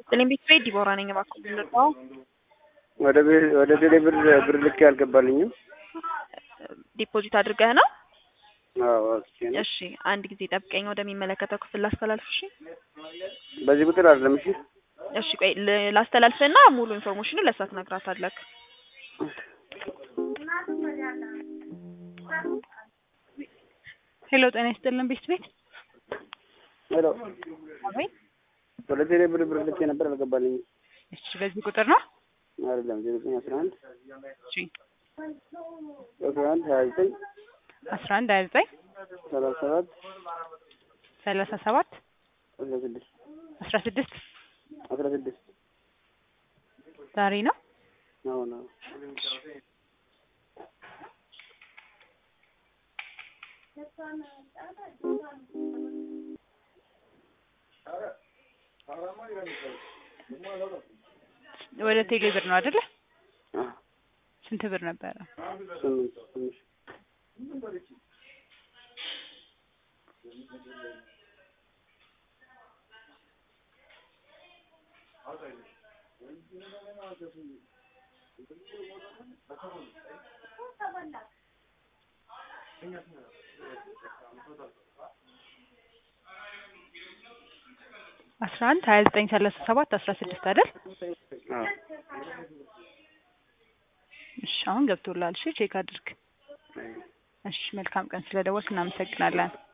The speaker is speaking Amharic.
እኔም ቤት ቤት ዲቦራ ነኝ። እባክህ ልርዳው? ወደ ቤ- ወደ ቴሌ ብር ብር ልኬ አልገባልኝም። ዲፖዚት አድርገህ ነው? አዎ አውጥቼ ነው። እሺ አንድ ጊዜ ጠብቀኝ፣ ወደሚመለከተው ክፍል ላስተላልፍ። እሺ በዚህ ቁጥር አይደለም። እሺ እሺ ቆይ ል- ላስተላልፍና ሙሉ ኢንፎርሜሽኑ ለእሷ ትነግራታለህ። ሄሎ ጤና ይስጥልን ቤት ቤት ሄሎ፣ አቤት። ወደ ቴሌ ብር ብር ልኬ ነበር አልገባልኝም። እሺ በዚህ ቁጥር ነው? አይደለም ዜሮ ዘጠኝ አስራ አንድ እሺ አስራ አንድ ሀያ ዘጠኝ አስራ አንድ ሀያ ዘጠኝ ሰላሳ ሰባት ሰላሳ ሰባት አስራ ስድስት አስራ ስድስት አስራ ስድስት ዛሬ ነው። አሁን አዎ ወደ ቴሌ ብር ነው አይደለ? አዎ ስንት ብር ነበረ? ስምንት ትንሽ አስራ አንድ ሀያ ዘጠኝ ሰላሳ ሰባት አስራ ስድስት አይደል? አዎ እሺ አሁን ገብቶላል። እሺ ቼክ አድርግ። እሺ መልካም ቀን ስለደወልክ እናመሰግናለን።